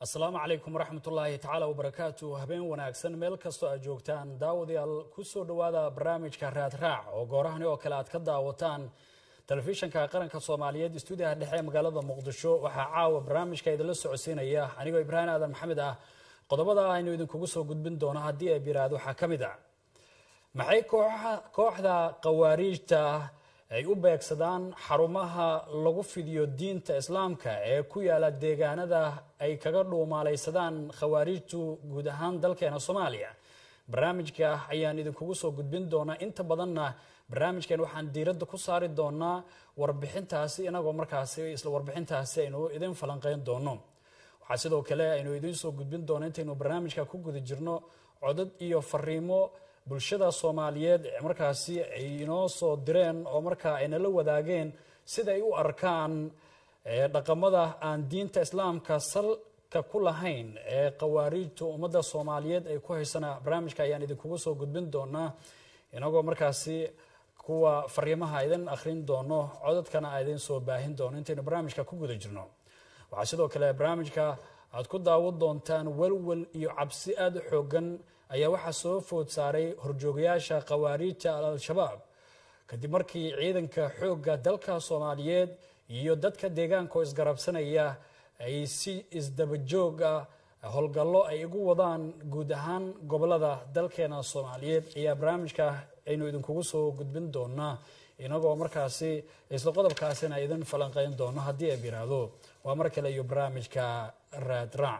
asalaamu calaykum waraxmat ullaahi tacaala wabarakaatu habeen wanaagsan meel kastoo aad joogtaan daawadayaal kusoo dhowaada barnaamijka raadraac oo goorahani oo kale aad ka daawataan telefishanka qaranka soomaaliyeed stuudiyaha dhexe ee magaalada muqdisho waxaa caawa barnaamijka idinla socodsiinaya anigoo ibraahim aadan maxamed ah qodobada aynu idinkugu soo gudbin doono haddii ay biraad waxaa ka mid a maxay kooxda khawaariijta ay u beegsadaan xarumaha lagu fidiyo diinta islaamka ee ku yaala deegaanada ay kaga dhuumaalaysadaan khawaariijtu guud ahaan dalkeena soomaaliya barnaamijka ayaan idinkugu soo gudbin doonaa inta badanna barnaamijkan waxaan diiradda ku saari doonaa warbixintaasi inagoo markaasi isla warbixintaasi aynu idin falanqeyn doono waxaa sidoo kale aynu idiin soo gudbin doono intaynu barnaamijka ku guda jirno codad iyo fariimo bulshada soomaaliyeed markaasi ay inoo soo direen oo markaa ay nala wadaageen sida ay u arkaan dhaqamada aan diinta islaamka salka ku lahayn ee khawaariijta ummadda soomaaliyeed ay ku haysana barnaamijka ayaan idinkugu soo gudbin doonaa inagoo markaasi kuwa fariimaha idin akhrin doono codadkana a idin soo baahin doono intaynu barnaamijka ku guda jirno waxaa sidoo kale barnaamijka aad ku daawan doontaan welwel iyo cabsi aada u xoogan ayaa waxaa soo food saaray horjoogayaasha khawaariijta al-shabaab kadib markii ciidanka xoogga dalka soomaaliyeed iyo dadka deegaanka oo isgarabsanaya ay si isdabajooga howlgallo ay igu wadaan guud ahaan gobolada dalkeena soomaaliyeed ayaa barnaamijka aynu idinkugu soo gudbin doonaa inagoo markaasi isla qodobkaasina idin falanqeyn doono haddii ay biraado waa mar kale iyo barnaamijka raadraac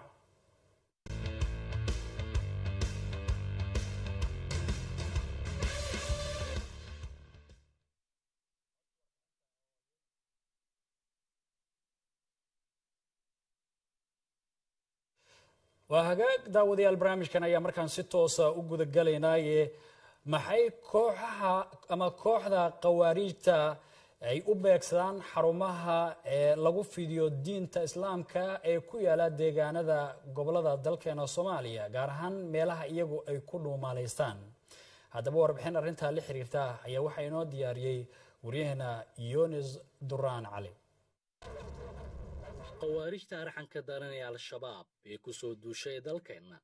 waa hagaag daawadayaal barnaamijkan ayaa markaan si toosa u gudagalaynaaye maxay kooxaha ama kooxda khawaariijta ay u beegsadaan xarumaha ee lagu fidiyo diinta islaamka ee ku yaala deegaanada gobolada dalkeena soomaaliya gaar ahaan meelaha iyagu ay ku dhuumaalaystaan haddaba warbixin arrintaa la xiriirta ayaa waxaa inoo diyaariyey waryaheena yonis duraan cali khawaarijta arxanka daran ee al-shabaab ee ku soo duushay dalkeenna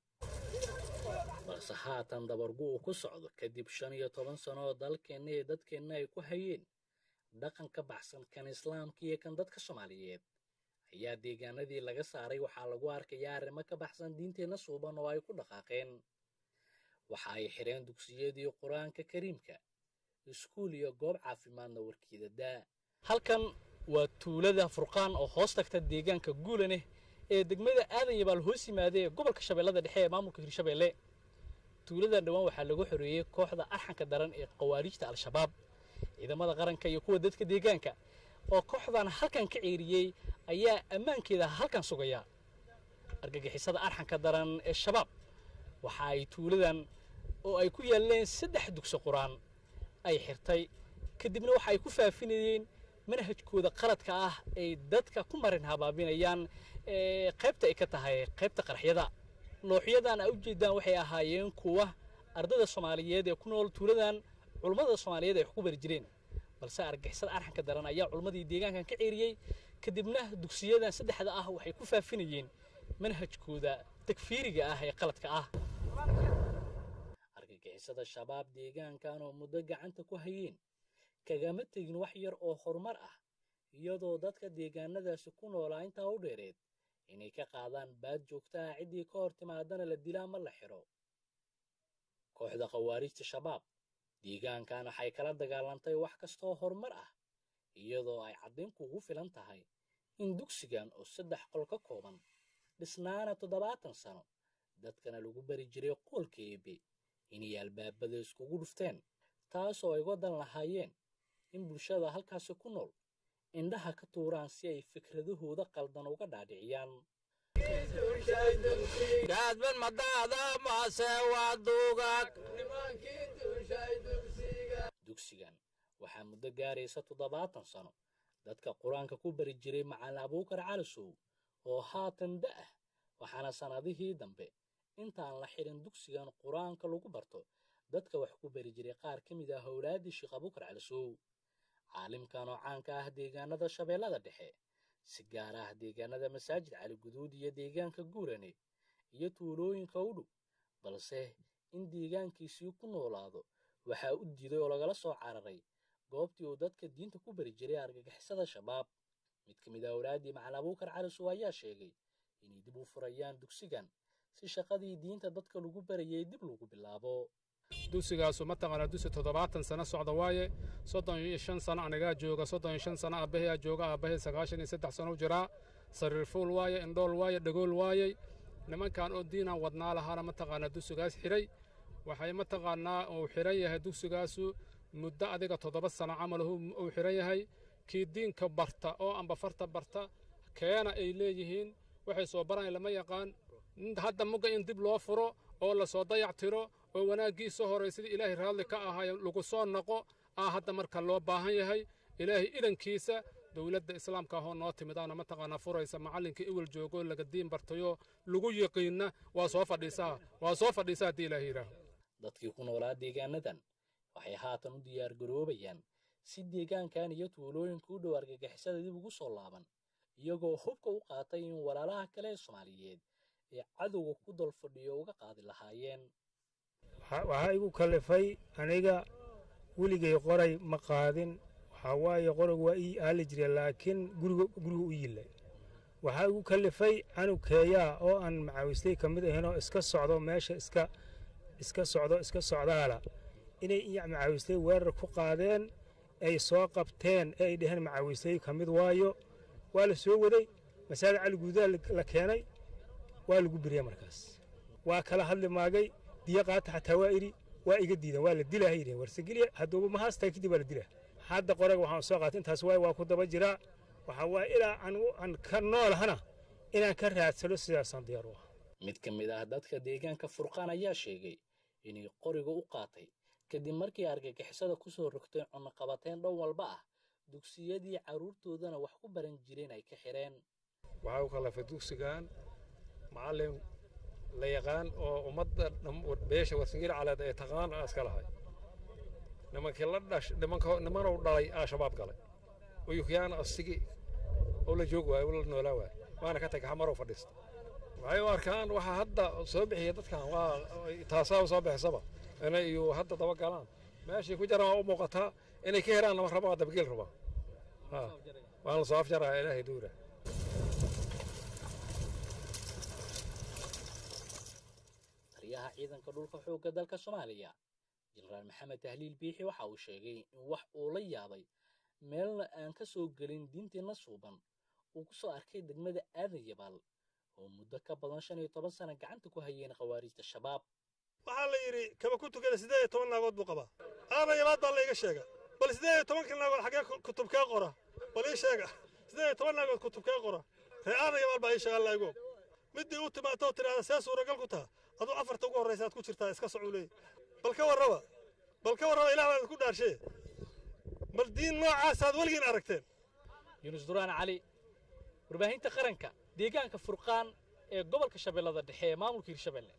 balse haatan dabargu uu ku socdo kadib shan iyo toban sano oo dalkeenna iyo dadkeenna ay ku hayeen dhaqan ka baxsan kan islaamka iyo kan dadka soomaaliyeed ayaa deegaanadii laga saaray waxaa lagu arkayaa arrimo ka baxsan diinteenna suuban oo ay ku dhaqaaqeen waxa ay xidheen dugsiyadii qur-aanka kariimka iskuul iyo goob caafimaadna warkiida daa halkan waa tuulada furqaan oo hoos tagta deegaanka guulaneh ee degmada aadan yabaal hoos yimaada ee gobolka shabeellada dhexe ee maamulka hirshabeelle tuuladan dhowaan waxaa lagu xoreeyey kooxda arxanka daran ee khawaariijta al-shabaab ciidamada qaranka iyo kuwa dadka deegaanka oo kooxdan halkan ka ceeriyey ayaa ammaankeeda halkan sugaya argagixisada arxanka daran ee shabaab waxa ay tuuladan oo ay ku yaalleen saddex dugso qur-aan ay xirtay kadibna waxa ay ku faafinayeen manhajkooda qaladka ah ay dadka ku marin habaabinayaan qaybta ay ka tahay qaybta qaraxyada looxyadan a ujeedaan waxay ahaayeen kuwa ardada soomaaliyeed ee ku nool tuuladan culummada soomaaliyeed ay wax ku bari jireen balse argixisada arxanka daran ayaa culummadii deegaankan ka ceeriyey kadibna dugsiyadan saddexda ah waxay ku faafinayeen manhajkooda takfiiriga ah ee qaladka ah argagixisada shabaab deegaankan oo muddo gacanta ku hayeen kagama tegin wax yar oo horumar ah iyadoo dadka deegaanadaasi ku noolaa intaa u dheereed inay ka qaadaan baad joogta ah ciddii ka hor timaadana la dilaa ma la xidho kooxda khawaariijta shabaab deegaankan waxay kala dagaalantay wax kastaoo horumar ah iyadoo ay caddayn kuugu filan tahay in dugsigan oo saddex qol ka kooban dhisnaana toddobaatan sano dadkana lagu bari jiray qoolka eebe inay albaabada iskugu dhufteen taasoo ay wadan lahaayeen in bulshada halkaasi ku nool indhaha ka tuuraan si ay fikradahooda qaldan uga dhaadhiciyaan dugsigan waxaa muddo gaaraysa toddobaatan sano dadka qur-aanka ku bari jiray macalin abuukar calisow oo haatan da ah waxaana sannadihii dambe intaan la xidhin dugsigan qur-aanka lagu barto dadka wax ku bari jiray qaar ka mid ah howlaaddii sheekh abuukar calisow caalimkan oo caanka ah deegaanada shabeellada dhexe si gaar ah deegaanada masaajid cali guduud iyo deegaanka guurane iyo tuulooyinka u dhow balse in deegaankiisii ku noolaado waxaa u diiday oo lagala soo cararay goobtii uu dadka diinta ku bari jiray argagixisada shabaab mid ka mid a awlaaddii macali abuukar calisow ayaa sheegay inay dib u furayaan dugsigan si shaqadii diinta dadka lagu barayay dib lagu bilaabo dugsigaasu mataqaanaa dugsi toddobaatan sano socda waaye soddon iyo shan sano anigaa jooga soddon iyo shan sano aabbaheyaa jooga aabbahay sagaashan iyo saddex sano u jiraa sariir fuul waaye indhool waaye dhagool waayey nimankan oo diinaan wadnaa lahaana mataqaanaa dugsigaas xidhay waxay mataqaanaa uu xidhan yahay dugsigaasu muddo adiga toddoba sano camal uu xidhan yahay kii diinka barta oo amba farta barta keena ay leeyihiin waxay soo baraan lama yaqaan hadda mugga in dib loo furo oo lasoo dayac tiro oo wanaaggiisa horay sidii ilaahay raalli ka ahay lagu soo noqo aa hadda marka loo baahan yahay ilaahay idankiisa dowladda islaamka ahoo noo timidaana mataqaanaa furaysa macallinkii iwal joogoo laga diin bartayoo lagu yiqiinna waa soo fadhiisaa waa soo fadhiisaa haddii ilaahay yidhaaho dadkii ku noolaa deegaanadan waxay haatan u diyaar garoobayaan si deegaankan iyo tuulooyinka u dhow argagixisada dib ugu soo laaban iyagoo hubka u qaatay in walaalaha kale ee soomaaliyeed ee cadowga ku dal fadhiyo uga qaadi lahaayeen waxaa igu kallifay aniga weligay qoray ma qaadin waxaa waaye qoraygu waa ii aali jira laakiin guriga guriga u yillay waxaa igu kallifay canukeeyaa oo aan macaawistay ka mid ahaynoo iska socdo meesha iska iska socdo iska socdaala inay macaawistay weerar ku qaadeen ay soo qabteen ee ay dheheen macaawistay ka mid waayo waa la soo waday masaajid cali guudaa la keenay waa lagu beriya markaas waa kala hadli maagay diyo qaata xataa waa idhi waa iga diidan waa la dilaa yidheen warsegeliya hadduuba ma haastaa kadib waa la dilaa hadda qoraga waxaan soo qaatay intaas waay waa ku daba jiraa waxaa waa ilaa aan ka noolahana inaan ka raadsano sidaasaan diyaar u ah mid ka mid ah dadka deegaanka furqaan ayaa sheegay inay qoriga u qaatay kadib markii argagixisada ku soo rogtay cunaqabateen dhan walba ah dugsiyadii carruurtoodana wax ku baran jireen ay ka xidheen waxaa u kallafay dugsigan macallin la yaqaan oo ummadda beesha warsangeli caleed ee taqaan aa iska lahay nimankii la dhash nimanka nimanow dhalay aa shabaab galay uyukyaana asigi oo la joog waayo oo la noolaa waayo waana ka tagay xamarow fadhiista waxay u arkaan waxaa hadda soo bixiya dadkan waa taasaa soo bixisaba inay iyo hadda daba galaan meeshii ku jiraan waa u muuqataa inay ka heraan lama raba waa dabageel rabaa waan la soo afjaraya ilaahay duura taliyaha ciidanka dhulka xoogga dalka soomaaliya jenaraal maxamed tahliil biixi waxa uu sheegay in wax uu la yaabay meelna aan ka soo gelin diinteenna suuban uu ku soo arkay degmada aadan yabaal oo muddo ka badan shan iyo toban sana gacanta ku hayeen khawaarijta shabaab waxaa la yidhi kaba ku tukada siddeed iyo toban naagood buu qabaa aadan yabaad baa layga sheega bal siddeed iyo tobankii naagood xaggee kutubkee qora bal ii sheega siddeed iyo toban naagood kutubkee qora ree aadan yabaal baa ii sheega alla igu middii u timaatoo tidhaahda see suuragal ku taha aduu afarta ugu horraysa aad ku jirtaa iska socuu leey bal ka warraba bal ka warraba ilaah baad ku dhaarshee bal diin noocaasaad weligiin aragteen yuunus duraan cali warbaahinta qaranka deegaanka furqaan ee gobolka shabeellada dhexe ee maamulka hirshabelle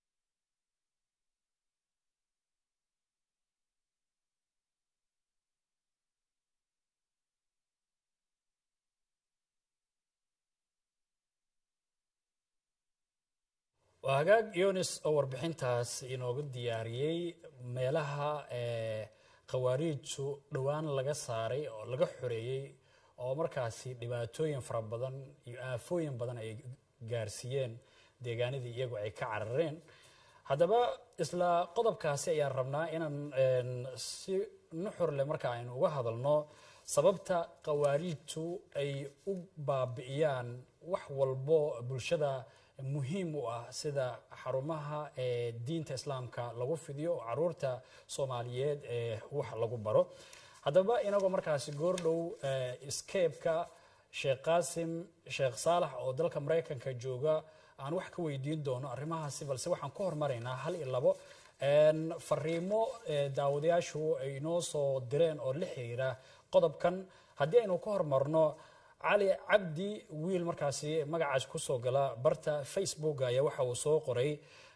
waa hagaag yonis oo warbixintaas inoogu diyaariyey meelaha khawaariijtu dhowaan laga saaray oo laga xoreeyey oo markaasi dhibaatooyin fara badan iyo aafooyin badan ay gaarsiiyeen deegaanadii iyagu ay ka carareen haddaba isla qodobkaasi ayaan rabnaa inaan si nuxurle marka aynu uga hadalno sababta khawaariijtu ay u baabi'iyaan wax walbo bulshada muhiim u ah sida xarumaha ee diinta islaamka lagu fidiyo oo caruurta soomaaliyeed ee wax lagu baro haddaba inagoo markaasi goordhow scape-ka sheekh qaasim sheekh saalax oo dalka maraykanka jooga aan wax ka weydiin doono arrimahaasi balse waxaan ku hormaraynaa hal iyo labo fariimo daawadayaashu ay inoo soo direen oo la xiriira qodobkan haddii aynu ka hormarno cali cabdi wiil markaasi magacaas kusoo gala barta facebook ayaa waxa uu soo qoray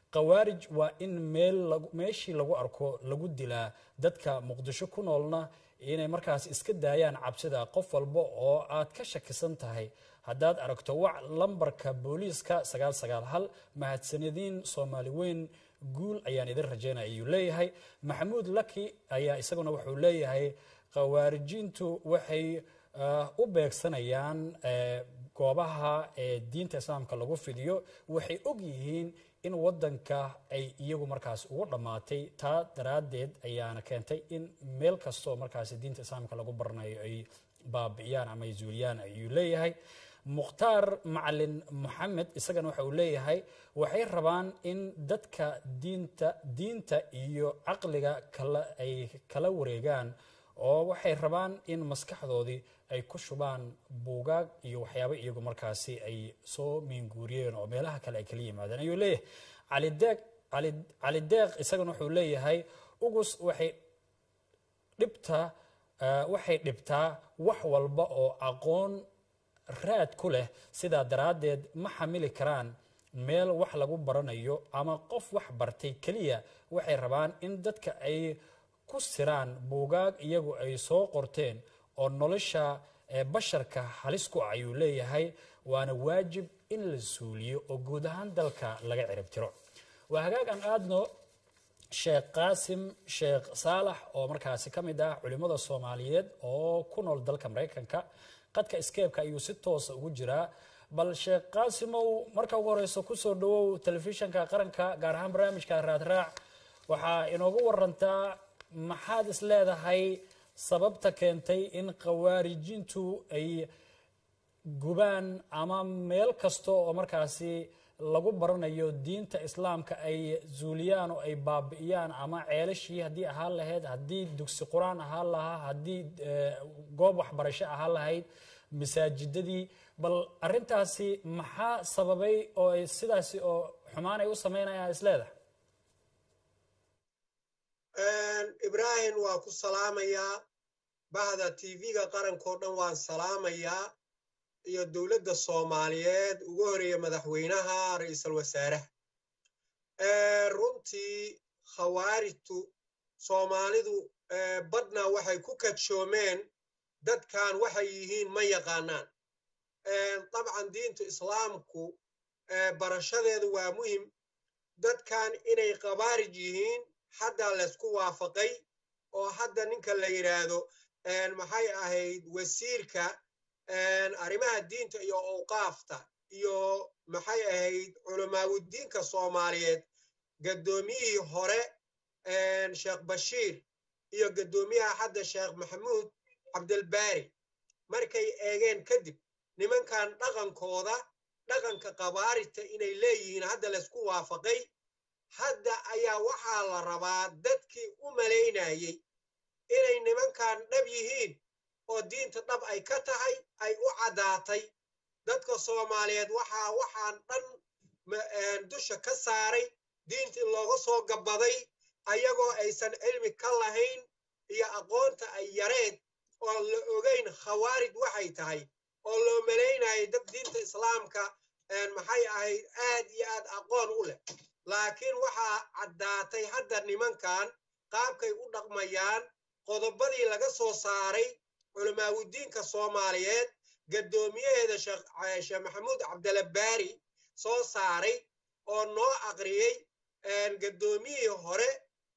khawaarij waa in meel meeshii lagu arko lagu dilaa dadka muqdisho ku noolna inay markaas iska daayaan cabsida qof walba oo aad ka shakisan tahay haddaad aragto wac lambarka booliiska sagaal sagaal hal mahadsanadiin soomaali weyn guul ayaan idin rajaynaya ayuu leeyahay maxamuud laki ayaa isaguna wuxuu leeyahay khawaarijiintu waxay u beegsanayaan goobaha ee diinta islaamka lagu fidiyo waxay og yihiin in wadanka ay iyagu markaas ugu dhammaatay taa daraaddeed ayaana keentay in meel kastoo markaas diinta islaamka lagu baranayo ay baabi'iyaan ama ay zuuliyaan ayuu leeyahay mukhtaar macalin moxamed isagana waxa uu leeyahay waxay rabaan in dadka diinta diinta iyo caqliga kala ay kala wareegaan oo waxay rabaan in maskaxdoodii ay ku shubaan buugaag iyo waxyaabo iyagu markaasi ay soo miinguuriyeen oo meelaha kale ay kala yimaadeen ayuu leeyahay calideeq cali deeq isagana wuxuu leeyahay ugus waxay dhibta waxay dhibtaa wax walba oo aqoon raad ku leh sidaa daraaddeed ma xamili karaan meel wax lagu baranayo ama qof wax bartay keliya waxay rabaan in dadka ay ku siraan buugaag iyagu ay soo qorteen oo nolosha basharka halis ku ah ayuu leeyahay waana waajib in la suuliyo oo guud ahaan dalka laga ciribtiro waa hagaag aan aadno sheekh qaasim sheekh saalax oo markaasi ka mid ah culimmada soomaaliyeed oo ku nool dalka maraykanka qadka skeebka ayuu si toosa ugu jiraa bal sheekh qaasimow marka ugu horeyso kusoo dhawow telefishanka qaranka gaar ahaan barnaamijka raadraac waxaa inoogu warantaa maxaad is leedahay sababta keentay in khawaarijintu ay gubaan ama meel kasta oo markaasi lagu baranayo diinta islaamka ay zuuliyaan oo ay baabi'iyaan ama ceelashii haddii ahaan lahayd haddii dugsi qur-aan ahaan lahaa haddii goob waxbarasho ahaan lahayd masaajidadii bal arintaasi maxaa sababay oo ay sidaasi oo xumaan ay u sameynayaan isleedahay ibraahim waa ku salaamayaa bahda tv-ga qarankao dhan waan salaamayaa iyo dowladda soomaaliyeed ugu horeeya madaxweynaha ra'iisul wasaaraha runtii khawaarijtu soomaalidu badna waxay ku kadshoomeen dadkan waxay yihiin ma yaqaanaan dabcan diintu islaamku barashadeedu waa muhim dadkan inay khawaarij yihiin hadda laysku waafaqay oo hadda ninka la yidhaahdo maxay ahayd wasiirka arrimaha diinta iyo awqaafta iyo maxay ahayd culamaawudiinka soomaaliyeed gaddoomiyihii hore sheekh bashiir iyo gaddoomiyaha hadda sheekh maxamuud cabdilbaari markay eegeen kadib nimankan dhaqankooda dhaqanka kabaarijta inay leeyihiin hadda laysku waafaqay hadda ayaa waxaa la rabaa dadkii u malaynayey inay nimankan dhab yihiin oo diinta dhab ay ka tahay ay u caddaatay dadka soomaaliyeed waxaa waxaan dhan dusha ka saaray diinta in looga soo gabbaday ayagoo aysan cilmi ka lahayn iyo aqoonta ay yareed oo la ogayn khawaarij waxay tahay oo loo malaynayay dad diinta islaamka maxay ahayd aad iyo aad aqoon u leh laakiin waxaa caddaatay hadda nimankan qaabkay u dhaqmayaan qodobadii laga soo saaray culamaawudiinka soomaaliyeed gaddoomiyaheeda sheekh maxamuud cabdilabbaari soo saaray oo noo aqriyey gaddoomiyihii hore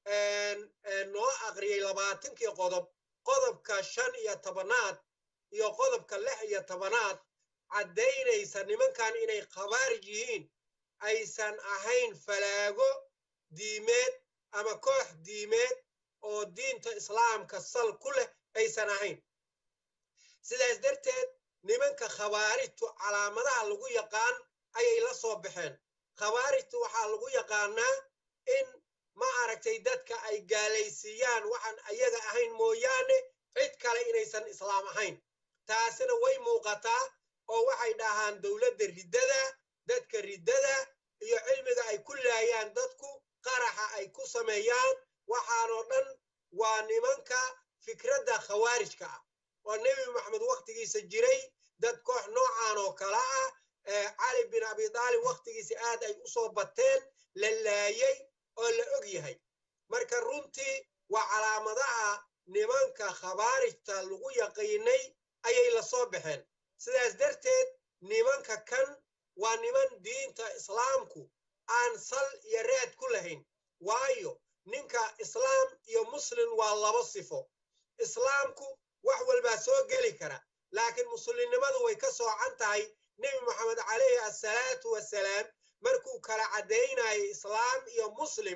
noo aqriyey labaatankii qodob qodobka shan iyo tobanaad iyo qodobka lix iyo tobanaad caddaynaysa nimankan inay khabaarij yihiin aysan ahayn falaago diimeed ama koox diimeed oo diinta islaamka sal ku leh aysan ahayn sidaas darteed nimanka khawaarijtu calaamadaha lagu yaqaan ayay la soo baxeen khawaarijtu waxaa lagu yaqaanaa in ma aragtay dadka ay gaalaysiiyaan waxaan ayaga ahayn mooyaane cid kale inaysan islaam ahayn taasina way muuqataa oo waxay dhahaan dowladda riddada dadka riddada iyo cilmiga ay ku laayaan dadku qaraxa ay ku sameeyaan waxaanoo dhan waa nimanka fikradda khawaarijka ah oo nebi maxamed wakhtigiisa jiray dad koox noocan oo kale ah cali bin abi daalib wakhtigiisa aad ay u soo bateen la laayay oo la og yahay marka runtii waa calaamadaha nimanka khawaarijta lagu yaqiinay ayay la soo baxeen sidaas darteed nimanka kan waa niman diinta islaamku aan sal iyo raad ku lahayn waayo ninka islaam iyo muslim waa labo sifo islaamku wax walbaa soo geli kara laakiin muslimnimadu way ka soocan tahay nebi moxamed calayhi assalaatu wassalaam markuu kala caddaynayay islaam iyo muslim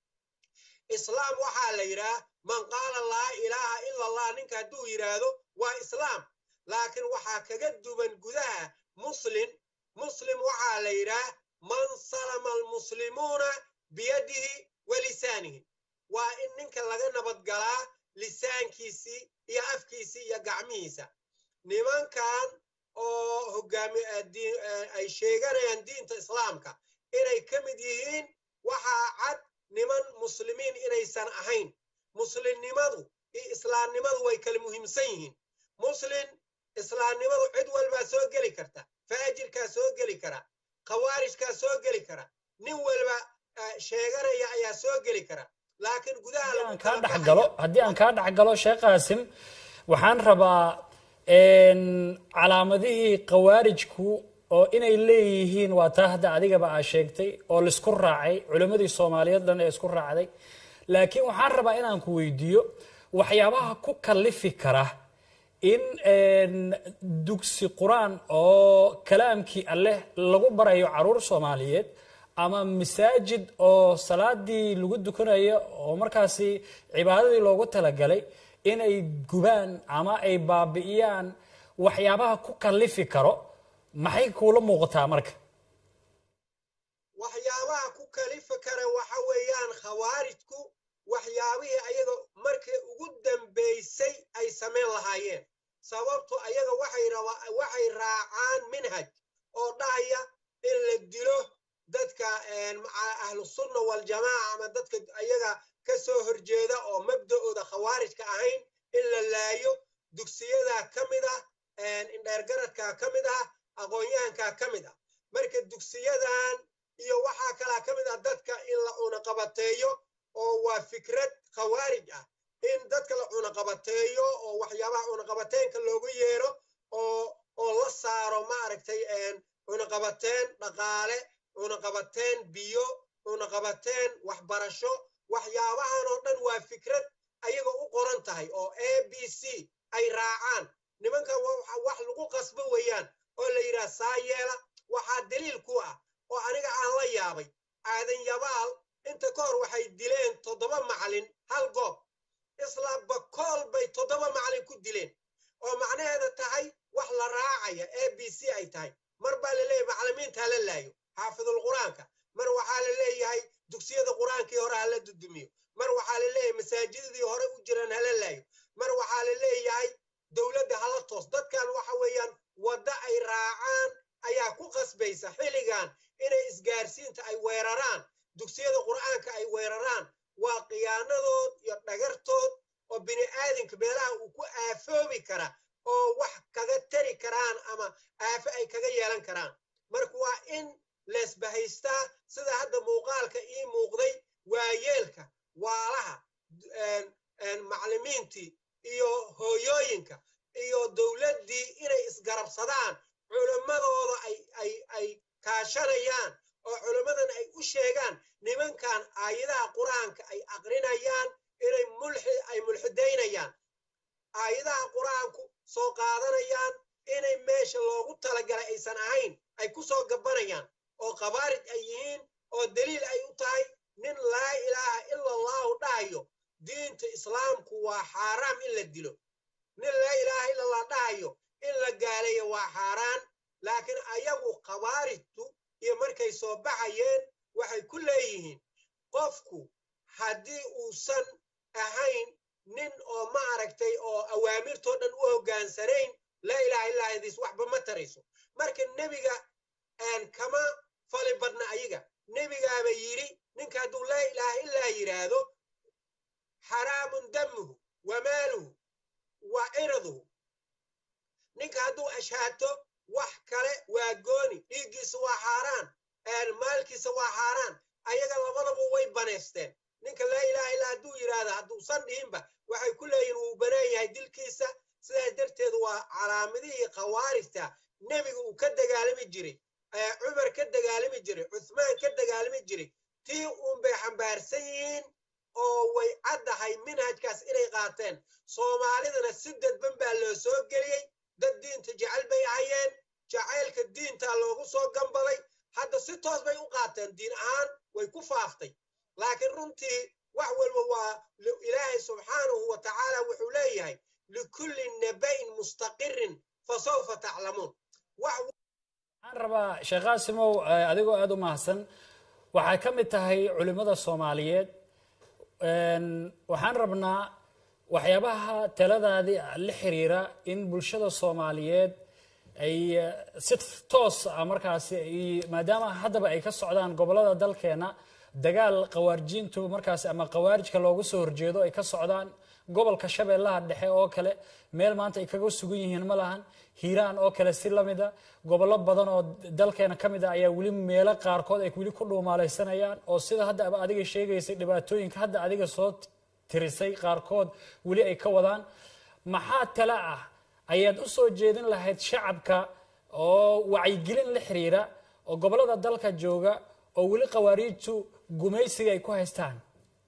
islaam waxaa la yidhaah man qaala laa ilaaha ila allah ninka hadduu yidhaahdo waa islaam laakiin waxaa kaga duwan gudaha muslim muslim waxaa la yidhaah man salama almuslimuuna biyadihi wa lisaanihi waa in ninka laga nabadgalaa lisaankiisii iyo afkiisii iyo gacmihiisa nimankan oo hogaami ay sheeganayaan diinta islaamka inay ka mid yihiin waxaa cad niman muslimiin inaysan ahayn muslimnimadu iyo islaamnimadu way kala muhiimsan yihiin muslim islaamnimadu cid walbaa soo geli karta faajirkaa soo geli kara khawaarijkaa soo geli kara nin walba sheeganaya ayaa soo geli kara laakiin gudaha aan kaa dhexgalo haddii aan kaa dhexgalo sheekh qaasim waxaan rabaa calaamadihii khawaarijku oo inay leeyihiin waa taa hadda adigaba aa sheegtay oo laisku raacay culimmadii soomaaliyeed dhan ee isku raacday laakiin waxaan rabaa inaan ku weydiiyo waxyaabaha ku kallifi kara in dugsi qur-aan oo kalaamkii alleh lagu barayo caruur soomaaliyeed ama masaajid oo salaadii lagu dukanayo oo markaasi cibaadadii loogu talagalay inay gubaan ama ay baabi'iyaan waxyaabaha ku kallifi karo maxay kuula muuqataa marka waxyaabaha ku kalifi kara waxa weeyaan khawaarijku waxyaabihii ayaga markii ugu dambaysay ay samayn lahaayeen sababtu ayaga waxay raacaan minhaj oo dhahaya in la dilo dadka ahlusunna waljamaaca ama dadka ayaga ka soo horjeeda oo mabda'ooda khawaarijka ahayn in la laayo dugsiyadaa ka mid ah indheergaradkaa ka mid ah aqoon-yahankaa ka mid ah marka dugsiyadan iyo waxaa kalaa ka mid ah dadka in la cunaqabateeyo oo waa fikrad khawaarij ah in dadka la cunaqabateeyo oo waxyaabaha cunaqabateenka loogu yeero oo oo la saaro maaragtay cunaqabateen dhaqaale cunaqabateen biyo cunaqabateen waxbarasho waxyaabahan oo dhan waa fikrad ayaga u qoran tahay oo a b c ay raacaan nimankan wax lagu qasbo weeyaan oo la yidhaha saa yeela waxaa daliil ku ah oo aniga aan la yaabay aadan yabaal inta ka hor waxay dileen toddoba macalin hal goob isla bakool bay toddoba macalin ku dileen oo macnaheeda tahay wax la raacaya a b c ay tahay mar baa la leeyahay macalimiinta hala laayo xaafidul qur-aanka mar waxaa la leeyahay dugsiyada qur-aankii hore hala dudumiyo mar waxaa la leeyahay masaajidadii hore u jiraan hala laayo mar waxaa la leeyahay dowladda hala toos dadkan waxa weeyaan wadda ay raacaan ayaa ku qasbaysa xilligan inay isgaarsiinta ay weeraraan dugsiyada qur'aanka ay weeraraan waa khiyaanadood iyo dhagartood oo bini aadamka meelaha uu ku aafoobi kara oo wax kaga tari karaan ama aafo ay kaga yeelan karaan marka waa in leesbahaystaa sida hadda muuqaalka ii muuqday waayeelka waalaha maclimiintii iyo hooyooyinka iyo dowladdii inay isgarabsadaan culimmadooda ay kaashanayaan oo culimmadan ay u sheegaan nimankan aayadaha qur-aanka ay aqrinayaan inay ay mulxidaynayaan aayadaha qur-aanku soo qaadanayaan inay meesha loogu talagalay aysan ahayn ay ku soo gabanayaan oo khabaarij ay yihiin oo daliil ay u tahay nin laa ilaaha ila allahu dhahayo diinta islaamku waa xaaraam in la dilo nin laa ilaaha ila allah dhahayo in la gaaleeyo waa xaaraan laakiin ayagu khawaarijtu iyo markay soo baxayeen waxay ku leeyihiin qofku haddii uusan ahayn nin oo ma aragtay oo awaamirtoo dhan u hoggaansanayn laa ilaha illaa hadiis waxba ma tarayso marka nebiga kama fali badna ayaga nebigaaba yidhi ninka hadduu laa ilaaha illaa yidhaahdo xaraamun damuhu wa maaluhu wa ciraduhu ninka hadduu ashhaato wax kale waa gooni dhiiggiisa waa xaaraan maalkiisa waa xaaraan ayaga labadaba way baneysteen ninka laa ilaha illaa hadduu yidhaahda hadduusan dhihinba waxay ku leeyihin wuu banaan yahay dilkiisa sidaas darteed waa calaamadihii khawaarijta nebiga uu ka dagaalami jiray cumar ka dagaalami jiray cuthmaan ka dagaalami jiray tii uun bay xambaarsan yihiin oo way caddahay minhajkaas inay qaateen soomaalidana si dadban baa loo soo geliyey dad diinta jecel bay ahayeen jacaylka diintaa loogu soo gambaday hadda si toos bay u qaateen diin ahaan way ku faaftay laakiin runtii wax walba waa ilaahay subxaanahu wa tacaala wuxuu leeyahay likulli naba'in mustaqirin fasawfa taclamuun waxaan rabaa sheekh qaasimow adigoo aada u mahadsan waxay ka mid tahay culimmada soomaaliyeed waxaan rabnaa waxyaabaha taladaadii la xiriira in bulshada soomaaliyeed ay si toos ah markaasi maadaama haddaba ay ka socdaan gobollada dalkeena dagaal khawaarijiintu markaasi ama khawaarijka loogu soo horjeedo ay ka socdaan gobolka shabeellaha dhexe oo kale meel maanta ay kaga sugan yihiin ma lahan hiiraan oo kale si lamida gobollo badan oo dalkeena ka mid a ayaa weli meelo qaarkood ay weli ku dhuumaalaysanayaan oo sida hadda adiga sheegaysay dhibaatooyinka hadda adiga soo tirisay qaarkood weli ay ka wadaan maxaa tale ah ayaad u soo jeedin lahayd shacabka oo wacyigelin la xiriira oo gobollada dalka jooga oo weli khawaariijtu gumaysiga ay ku haystaan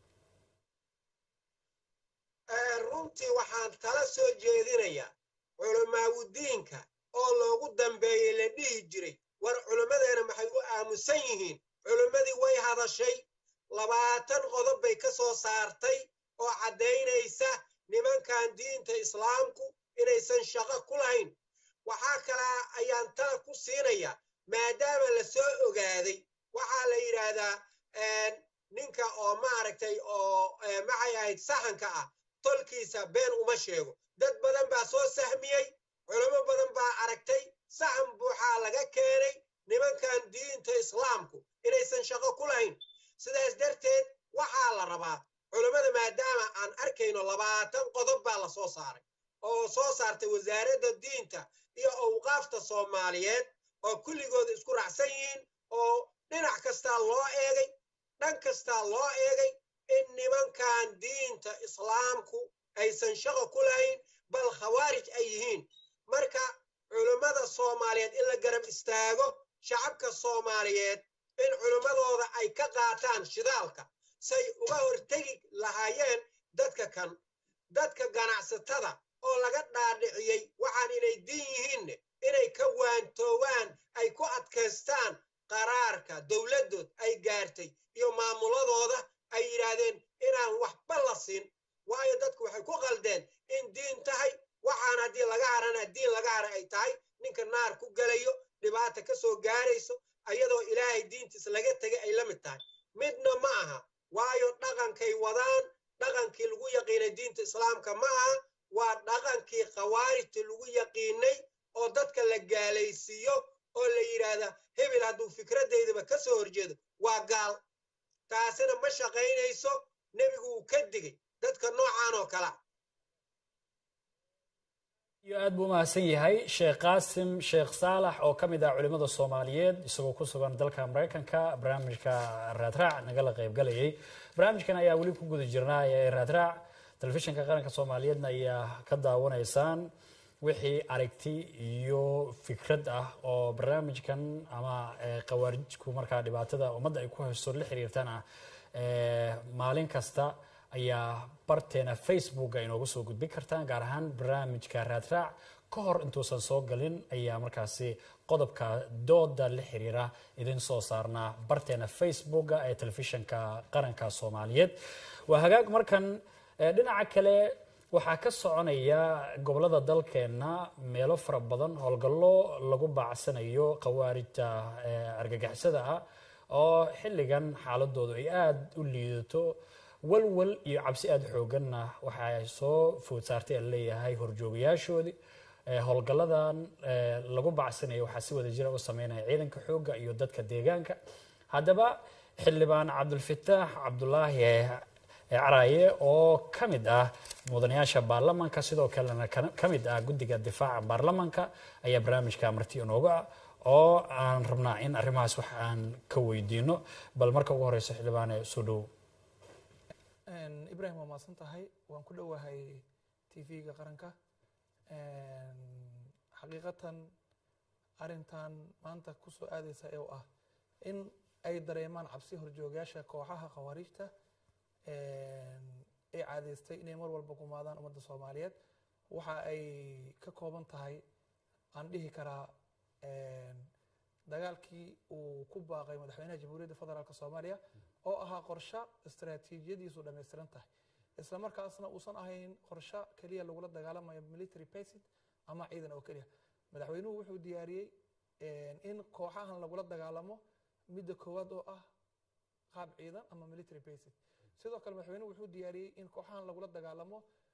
runtii waxaan tala soo jeedinayaa culammaawudiinka oo loogu dambeeyey la dhihi jiray war culimmadeena maxay u aamusan yihiin culimmadii way hadashay labaatan qodob bay ka soo saartay oo caddaynaysa nimankan diinta islaamku inaysan shaqo ku lahayn waxaa kalaa ayaan tala ku siinayaa maadaama la soo ogaaday waxaa la yidhaahdaa ninka oo maaragtay oo maxay ahayd sahanka ah tolkiisa been uma sheego dad badan baa soo sahmiyey culamo badan baa aragtay sahan buuxaa laga keenay nimankan diinta islaamku inaysan shaqo ku lahayn sidaas darteed waxaa la rabaa culammada maadaama aan arkayno labaatan qodob baa la soo saaray oo soo saartay wasaaradda diinta iyo awqaafta soomaaliyeed oo kulligooda isku raacsan yihiin oo dhinac kastaa loo eegay dhan kastaa loo eegay in nimankan diinta islaamku aysan shaqo ku lahayn bal khawaarij ay yihiin marka culimmada soomaaliyeed in la garab istaago shacabka soomaaliyeed in culimmadooda ay ka qaataan shidaalka say uga hortegi lahaayeen dadka kan dadka ganacsatada oo laga dhaadhiciyey waxaan inay diin yihiinne inay ka waantoowaan ay ku adkaystaan qaraarka dowladdood ay gaartay iyo maamuladooda ay yidhaahdeen inaan waxba la siin waayo dadku waxay ku qaldeen in diin tahay waxaan haddii laga harana diin laga hara ay tahay ninka naar ku gelayo dhibaata ka soo gaarayso ayadoo ilaahay diintiis laga tegay ay la mid tahay midna ma aha waayo dhaqankay wadaan dhaqankii lagu yaqiinay diinta islaamka ma aha waa dhaqankii khawaarijta lagu yaqiinay oo dadka la gaalaysiiyo oo la yidhaahda hebel hadduu fikradeydaba ka soo horjeedo waa gaal taasina ma shaqaynayso nebigu uu ka digay dadka noocan oo kala iyo aad buu umahadsan yahay sheekh qaasim sheekh saalax oo ka mid ah culimmada soomaaliyeed isagoo ku sugan dalka maraykanka barnaamijka raadraac nagala qaybgalayay barnaamijkan ayaa weli ku guda jirnaa ee raadraac telefishinka qaranka soomaaliyeedna ayaa ka daawanaysaan wixii aragti iyo fikrad ah oo barnaamijkan ama khawaarijku markaa dhibaatada ummadda ay ku haysto la xiriirtana maalin kasta ayaa barteena facebook a inoogu soo gudbin kartaan gaar ahaan barnaamijka raadraac ka hor intuusan soo galin ayaa markaasi qodobka dooda la xiriira idin soo saarnaa barteena facebooka ee telefishinka qaranka soomaaliyeed waa hagaag markan dhinaca kale waxaa ka soconaya gobolada dalkeenna meelo fara badan howlgallo lagu baacsanayo khawaarijta argagixisada ah oo xilligan xaaladoodu ay aada u liidato walwal iyo cabsi aada xooganna waxaa soo food saartay aan leeyahay horjoogayaashoodii howlgalladan lagu bacsanayo waxaa si wada jira u sameynaya ciidanka xoogga iyo dadka deegaanka haddaba xildhibaan cabdulfataax cabdulaahi caraaye oo ka mid ah mudanayaasha baarlamanka sidoo kalena ka mid ah guddiga difaaca baarlamanka ayaa barnaamijka marti inooga ah oo aan rabnaa in arrimahaas wax aan ka weydiino bal marka ugu horeysa xildhibaane soo dhow ibrahim waa mahadsan tahay waan ku dhowahay tv-ga qaranka xaqiiqatan arintan maanta kusoo aadeysa ee ah in ay dareemaan cabsi horjoogayaasha kooxaha khawaariijta ay caadeystay inay mar walba gumaadaan ummadda soomaaliyeed waxa ay ka kooban tahay aan dhihi karaa dagaalkii uu ku baaqay madaxweynaha jamhuuriyadda federaalk soomaaliya oo ahaa qorsho istaraatiijiyadiisu dhammaystiran tahay isla markaasna uusan ahayn qorsho keliya lagula dagaalamayo military basic ama ciidan oo keliya madaxweynuhu wuxuu diyaariyey in kooxahan lagula dagaalamo midda koowaad oo ah qaab ciidan ama military basic sidoo kale madaxweynuhu wuxuu diyaariyey in kooxahan lagula dagaalamo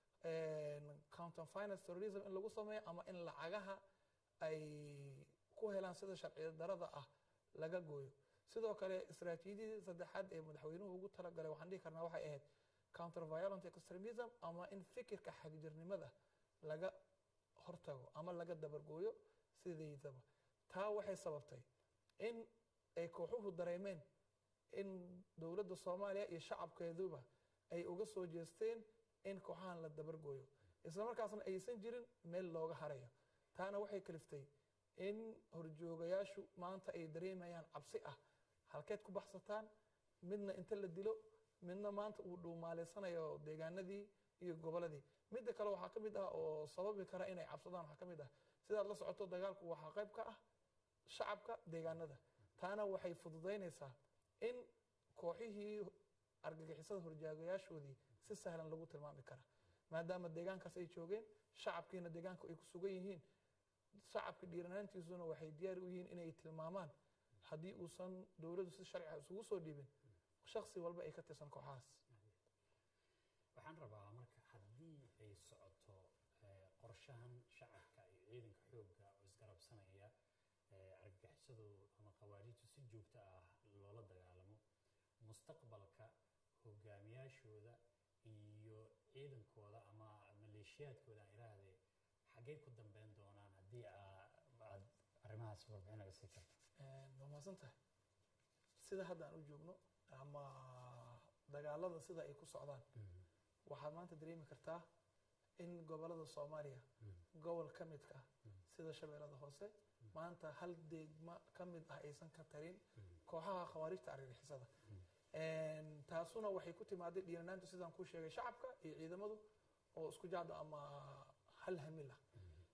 counter finance terrorism in lagu sameeyo ama in lacagaha ay ku helaan sida sharci darada ah laga gooyo sidoo kale istaraatiijiyadii saddexaad ee madaxweynuhu ugu talagalay waxaan dhihi karnaa waxay ahayd counter violent extremism ama in fikirka xagjirnimada laga hortago ama laga dabargooyo sideydaba taa waxay sababtay in ay kooxuhu dareemeen in dowladda soomaaliya iyo shacabkeeduba ay uga soo jeesteen in kooxahan la dabargooyo isla markaasna aysan jirin meel looga harayo taana waxay kaliftay in horjoogayaashu maanta ay dareemayaan cabsi ah halkeed ku baxsataan midna inta la dilo midna maanta uu dhuumaaleysanayo deegaanadii iyo goboladii midda kale waxaa ka mid ah oo sababi kara inay cabsadaan waxaa ka mid ah sidaad la socoto dagaalku waxaa qayb ka ah shacabka deegaanada taana waxay fududaynaysaa in kooxihii argagixisada horjaagayaashoodii si sahlan lagu tilmaami kara maadaama deegaankaas ay joogeen shacabkiina deegaanka ay ku sugan yihiin shacabka dhiiranaantiisuna waxay diyaar u yihiin inay tilmaamaan haddii uusan dowladdu si sharciga isugu soo dhiibin shaksi walba ay ka tirsan kooxahaas waxaan rabaa marka haddii ay socoto qorshahan shacabka iyo ciidanka xoogga oo isgarabsanaya argagixisadu ama khawaariijtu si joogto ah loola dagaalamo mustaqbalka hogaamiyaashooda iyo ciidankooda ama maleeshiyaadkooda aan iraahdee xaggey ku dambeyn doonaan haddii aad arrimahaas warbixin naga sii karto waa mahadsan tahay sida hadda aan u joogno ama dagaalada sida ay ku socdaan waxaad maanta dareemi kartaa in gobolada soomaaliya gobol ka midka ah sida shabeellada hoose maanta hal deegma ka mid ah aysan ka tarin kooxaha khawaarijta argagixisada taasuna waxay ku timaaday dhiiranaantu sidaan kuu sheegay shacabka iyo ciidamadu oo isku jacda ama hal hamil ah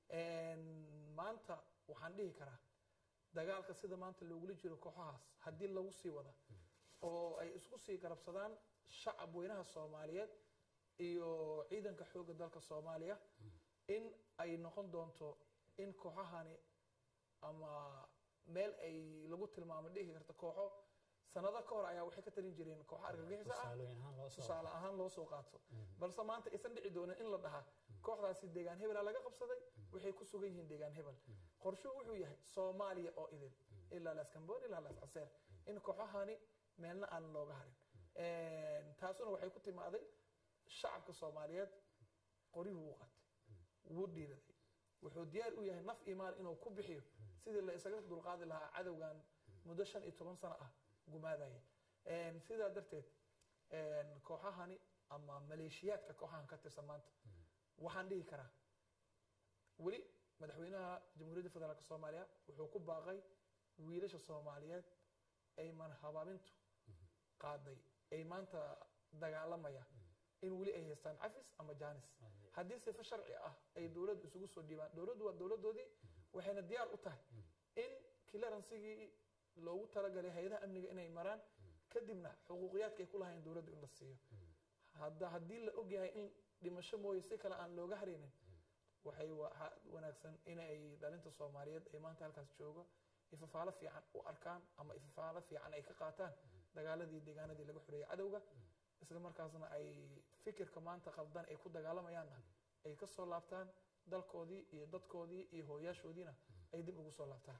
maanta waxaan dhihi karaa dagaalka sida maanta loogula jiro kooxahaas haddii lagu sii wada oo ay isku sii garabsadaan shacab weynaha soomaaliyeed iyo ciidanka xoogga dalka soomaaliya in ay noqon doonto in kooxahani ama meel ay lagu tilmaamo dhihi karta kooxo sanado ka hor ayaa waxay ka talin jireen kooxo argagixisa ah tusaale ahaan loo soo qaato balse maanta aysan dhici doonin in la dhaha kooxdaasi deegaan hebela laga qabsaday waxay ku sugan yihiin deegaan hebel qorshuhu wuxuu yahay soomaaliya oo idin ilaa laas camboon ilaa laas caseer in kooxahani meelna aan looga harin taasuna waxay ku timaaday shacabka soomaaliyeed qoryuhu u qatay wuu dhiiraday wuxuu diyaar u yahay naf iyo maal inuu ku bixiyo sidii la isaga dulqaadi lahaa cadowgan muddo shan iyo toban sano ah gumaadaya sidaa darteed kooxahani ama maleeshiyaadka kooxahan ka tirsan maanta waxaan dhihi karaa weli madaxweynaha jamhuuriyadda federaalk soomaaliya wuxuu ku baaqay wiilasha soomaaliyeed ay manhabaabintu qaaday ay maanta dagaalamaya in weli ay haystaan cafis ama jaanis haddii sifo sharci ah ay dowladdu isugu soo dhiibaan dowladdu waa dowladdoodii waxayna diyaar u tahay in clearansigii loogu talagalay hay-adaha amniga inay maraan kadibna xuquuqiyaadka ay ku lahayn dowladdu in la siiyo hadda haddii la ogyahay in dhimasho mooye si kale aan looga haraynin waxay wanaagsan inay dhalinta soomaaliyeed ay maanta halkaas jooga ifafaalo fiican u arkaan ama ifafaalo fiican ay ka qaataan dagaaladii deegaanadii laga xoreeyay cadowga isla markaasna ay fikirka maanta qaldan ay ku dagaalamayaanna ay ka soo laabtaan dalkoodii iyo dadkoodii iyo hooyaashoodiina ay dib ugu soo laabtaan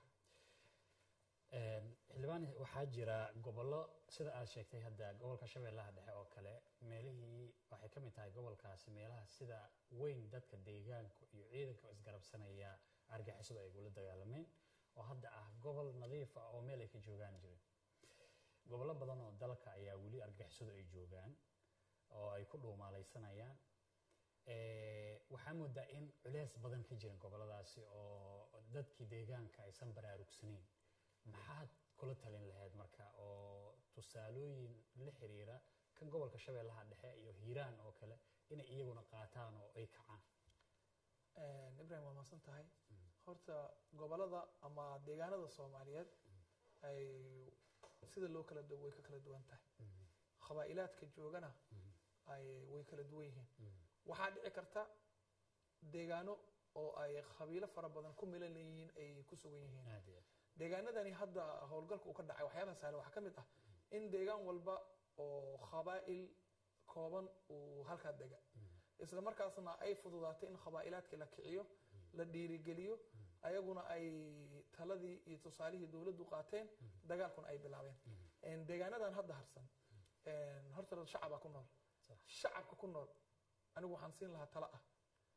xildhibaan waxaa jira gobollo sida aad sheegtay hadda gobolka shabeellaha dhexe oo kale meelihii waxay ka mid tahay gobolkaasi meelaha sida weyn dadka deegaanku iyo ciidanka oo isgarabsanaya argixisadu ay gula dagaalameen oo hadda ah gobol nadiif ah oo meel ay ka joogaan jirin gobollo badan oo dalka ayaa weli argixisadu ay joogaan oo ay ku dhuumaalaysanayaan waxaa moodaa in culeys badan ka jiran gobolladaasi oo dadkii deegaanka aysan baraarugsanayn maxaad kula talin lahayd marka oo tusaalooyin la xiriira kan gobolka shabeellaha dhexe iyo hiiraan oo kale inay iyaguna qaataan oo ay kacaan ibrahim waa maasan tahay horta gobolada ama deegaanada soomaaliyeed ay sida loo kala duwo way ka kala duwan tahay qabaa'ilaadka joogana ay way kala duwan yihiin waxaa dhici karta deegaano oo ay qabiilo fara badan ku milan yihiin ay ku sugan yihiin deegaanadani hadda howlgalka uu ka dhacay waxyaabaha sahlan waxaa ka mid ah in deegaan walba oo qabaa'il kooban uu halkaa dega isla markaasna ay fududaatay in qabaa'ilaadkii la kiciyo la dhiirigeliyo ayaguna ay taladii iyo tusaalihii dowladdu qaateen dagaalkuna ay bilaabeen deegaanadan hadda harsan horta shacabaa ku nool shacabka ku nool anigu waxaan siin lahaa talo ah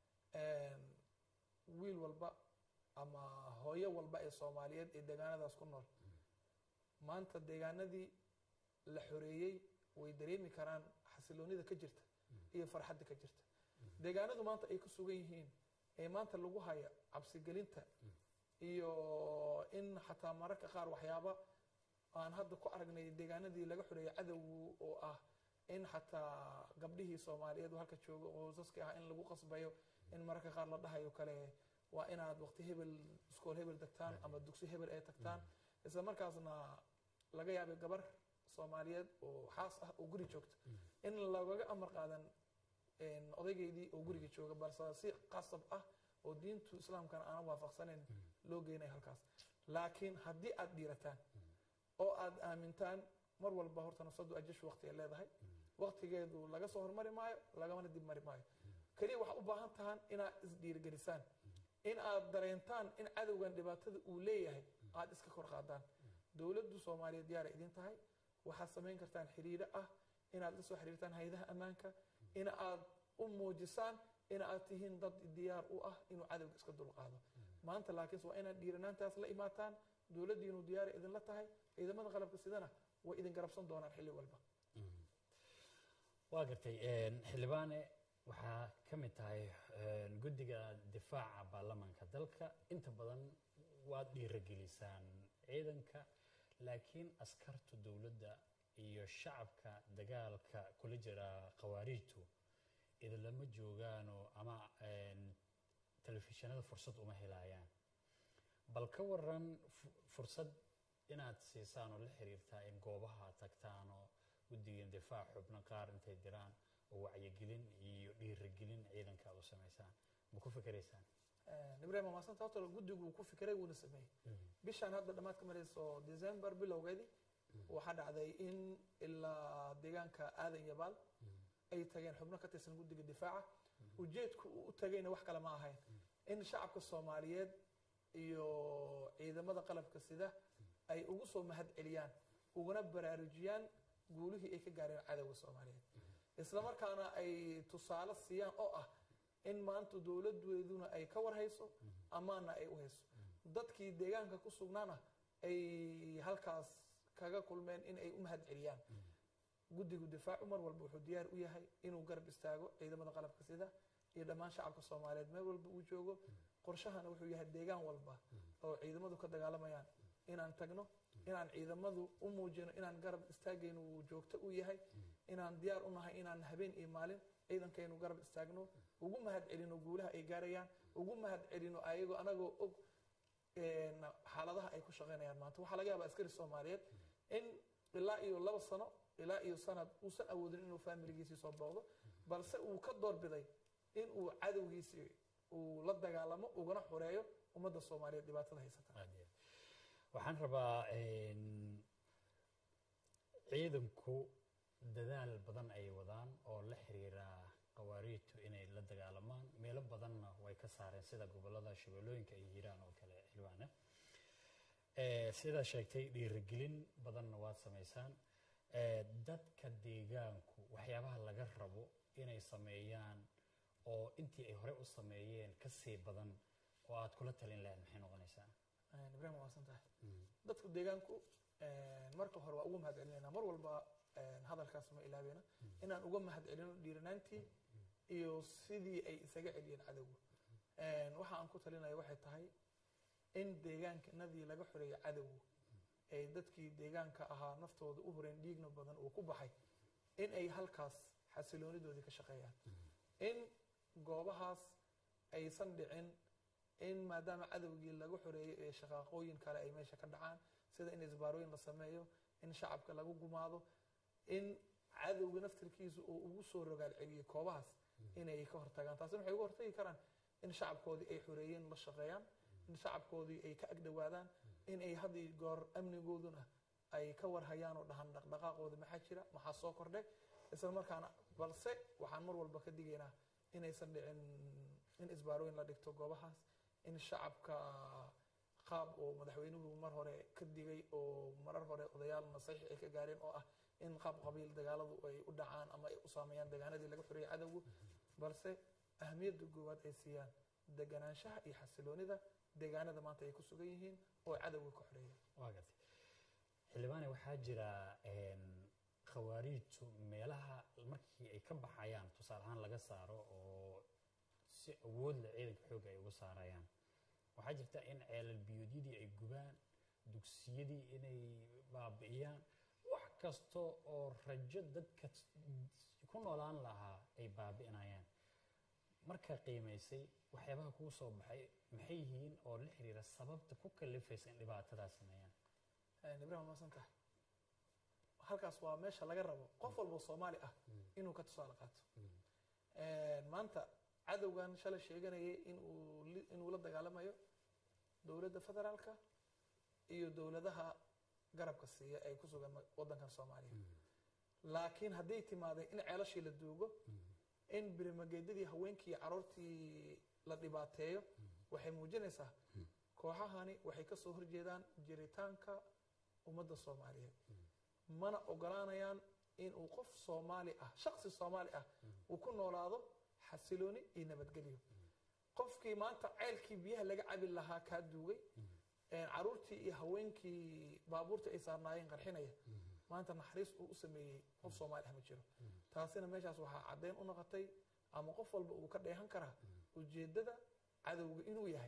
wiil walba ama hooyo walba ee soomaaliyeed ee deegaanadaas ku nool maanta deegaanadii la xoreeyey way dareemi karaan xasiloonida ka jirta iyo farxadda ka jirta deegaanadu maanta ay ku sugan yihiin ee maanta lagu haya cabsigelinta iyo in xataa mararka qaar waxyaaba aan hadda ku aragnay deegaanadii laga xoreeyey cadowgu oo ah in xataa gabdhihii soomaaliyeed oo halka jooga oo saski ah in lagu qasbayo in mararka qaar la dhahayo kale waa inaad waqti hebel iskool hebel tagtaan ama dugsi hebel ay tagtaan isla markaasna laga yaabay gabar soomaaliyeed oo xaas ah oo guri joogta in lagaga amar qaadan odaygeydii oo guriga jooga balse si qasab ah oo diintu islaamkana aanan waafaqsanayn loo geynayo halkaas laakiin haddii aad dhiirataan oo aad aamintaan mar walba horta nafsadu ajashu waqti ay leedahay waqtigeedu laga soo hormari maayo lagamana dib mari maayo keliya waxaa u baahan tahaan inaad isdhiirigelisaan in aad dareentaan in cadowgan dhibaatada uu leeyahay aad iska kor qaadaan dowladdu soomaaliyeed diyaara idin tahay waxaad samayn kartaan xiriiro ah inaad la soo xiriirtaan hay-adaha ammaanka in aad u muujisaan in aad tihiin dad diyaar u ah inuu cadowga iska dulqaado maanta laakiinse waa inaad dhiiranaantaas la imaataan dowladdiinu diyaara idinla tahay ciidamada qalabka sidana way idin garabsan doonaan xilli walba waa gartay xildhibaane waxaa ka mid tahay guddiga difaaca baarlamaanka dalka inta badan waad dhiiragelisaan ciidanka laakiin askarta dowladda iyo shacabka dagaalka kula jira khawaariijtu idinlama joogaanoo ama telefishinada fursad uma helayaan bal ka waran fursad inaad siisaan oo la xiriirtaa in goobaha tagtaan oo guddigan difaac xubno qaar intay diraan oo wacyigelin iyo dhiirigelin ciidanka aad u samaysaan ma ku fikiraysaan ibrahim maasanta horta guddigu ku fikiray wuuna sameeyey bishaan hadda dhammaad ka marayso december bilowgeedii waxaa dhacday in ilaa deegaanka aadan yabaal ay tageen xubno ka tirsan guddiga difaaca ujeedku uu u tagayna wax kale ma ahayn in shacabka soomaaliyeed iyo ciidamada qalabka sida ay ugu soo mahad celiyaan uguna baraarujiyaan guulihii ay ka gaareen cadowga soomaaliyeed isla markaana ay tusaale siiyaan oo ah in maanta dowladeeduna ay ka warhayso ammaanna ay u hayso dadkii deegaanka ku sugnaana ay halkaas kaga kulmeen in ay u mahad celiyaan guddigu difaacu mar walba wuxuu diyaar u yahay inuu garab istaago ciidamada qalabka sida iyo dhammaan shacabka soomaaliyeed meel walba uu joogo qorshahana wuxuu yahay deegaan walba oo ciidamadu ka dagaalamayaan inaan tagno inaan ciidamadu u muujino inaan garab istaagaynu uu joogto u yahay inaan diyaar u nahay inaan habeen iyo maalin ciidankaynu garab istaagno ugu mahad celino guulaha ay gaarayaan ugu mahad celino ayagoo anagoo og xaaladaha ay ku shaqaynayaan maanta waxaa laga yaabaa askari soomaaliyeed in ilaa iyo laba sano ilaa iyo sanad uusan awoodin inuu faamiligiisii soo booqdo balse uu ka doorbiday in uu cadowgiisii uu la dagaalamo ugana xoreeyo ummadda soomaaliyeed dhibaatada haysata waxaan rabaa ciidanku dadaal badan ay wadaan oo la xiriira qawaariidtu inay la dagaalamaan meelo badanna way ka saareen sida gobolada shabeellooyinka iyo hiiraan oo kale xilwaane sidaa sheegtay dhiirigelin badanna waad samaysaan dadka deegaanku waxyaabaha laga rabo inay sameeyaan oo intii ay hore u sameeyeen ka sii badan oo aad kula talin lahayd maxay noqonaysaa ibrahim waa san tahay dadku deegaanku marka hore waa uga mahad celinayna mar walba hadalkaas ma ilaabeyna inaan uga mahad celino dhiiranaantii iyo sidii ay isaga celiyeen cadowga waxa aan ku talinaya waxay tahay in deegaankanadii laga xoreeyay cadowga ay dadkii deegaanka ahaa naftooda u horeen dhiigna badan uu ku baxay in ay halkaas xasiloonidoodii ka shaqeeyaan in goobahaas aysan dhicin in maadaama cadowgii laga xoreeyey ee shaqaaqooyin kale ay meesha ka dhacaan sida in isbaarooyin la sameeyo in shacabka lagu gumaado in cadowga naftirkiisa uu ugu soo rogaal celiyey koobahaas inay ka hortagaan taasina waxay uga hortagi karaan in shacabkoodii ay xoreeyeen la shaqeeyaan in shacabkoodii ay ka agdhowaadaan in ay had iyo goor amnigooduna ay ka warhayaan oo dhahan dhaqdhaqaaqooda maxaa jira maxaa soo kordhay isla markaana balse waxaan mar walba ka digaynaa inaysan dhicin in isbaarooyin la dhigto goobahaas in shacabka qaab oo madaxweynuhu mar hore ka digay oo marar hore odayaal nasaxiix ay ka gaareen oo ah in qaab qabiil dagaaladu ay u dhacaan ama ay u saameeyaan deegaanadii laga xoreeyay cadowgu balse ahamiyadda goowaad ay siiyaan deganaanshaha iyo xasiloonida deegaanada maanta ay ku sugan yihiin oo cadowga ka xoreeya waa gartay xildhibaane waxaa jira khawaariijtu meelaha markii ay ka baxayaan tusaale ahaan laga saaro oo si awood leh ciidanka xoogga ay uga saarayaan waxaa jirta in ceelal biyoodyadii ay gubaan dugsiyadii inay baabi'iyaan wax kasta oo rajo dadka ku noolaan lahaa ay baabi'inayaan markaa qiimaysay waxyaabaha kuu soo baxay maxay yihiin oo la xiriira sababta ku kalifaysa in dhibaatadaa sameeyaan ibrahim maasan tahay halkaas waa meesha laga rabo qof walba soomaali ah inuu ka tusaale qaato maanta cadowgan shalay sheeganayay inuu inuu la dagaalamayo dowladda federaalka iyo dowladaha garabka siiya ay ku sugan waddankan soomaaliya laakiin hadday timaadeen in ceelashii la duugo in birimageedadii haweenkii iyo caruurtii la dhibaateeyo waxay muujinaysaa kooxahani waxay ka soo horjeedaan jiritaanka ummadda soomaaliyeed mana ogolaanayaan inuu qof soomaali ah shaksi soomaali ah uu ku noolaado xasilooni iyo nabadgelyo qofkii maanta ceylkii biyaha laga cabi lahaa kaa duugay caruurtii iyo haweenkii baabuurta ay saarnaayeen qarxinaya maanta naxariis uu u sameeyey qof soomaali ah ma jiro taasina meeshaas waxaa caddeyn u noqotay ama qof walba uu ka dheehan karaa ujeeddada cadowga inuu yahay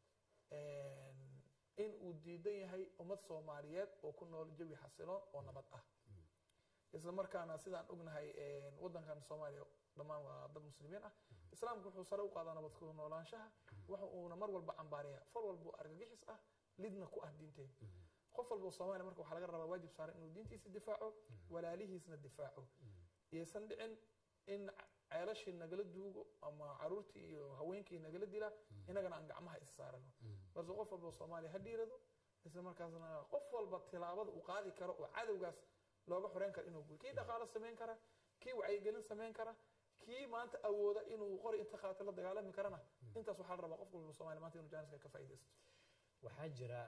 in uu diidan yahay ummad soomaaliyeed oo ku nool jawi xasiloon oo nabad ah isla markaana sidaan ognahay waddankan soomaaliya dhammaan waa dad muslimiin ah islaamku wuxuu sare u qaadaa nabad ku noolaanshaha waxa uuna mar walba cambaaraya far walba argagixis ah lidna ku ah diinteena qof walba soomaaliya marka waxaa laga rabaa waajib saaran inuu diintiisa difaaco walaalihiisna difaaco iyaysan dhicin in ceelashii nagala duugo ama caruurtii iyo haweenkii nagala dila inagana aan gacmaha is saarano balse qof walba soomaaliya ha dhiirado isla markaasna qof walba tilaabada uu qaadi karo oo cadowgaas looga xoreyn karo inuu guul kii dhaqaalo samayn kara kii wacyigelin samayn kara kii maanta awooda inuu qori inta qaata la dagaalami karana intaas waxaa la rabaa qof walba soomaaliya maanta inuu jaaniska ka faa'iidaysto waxaa jira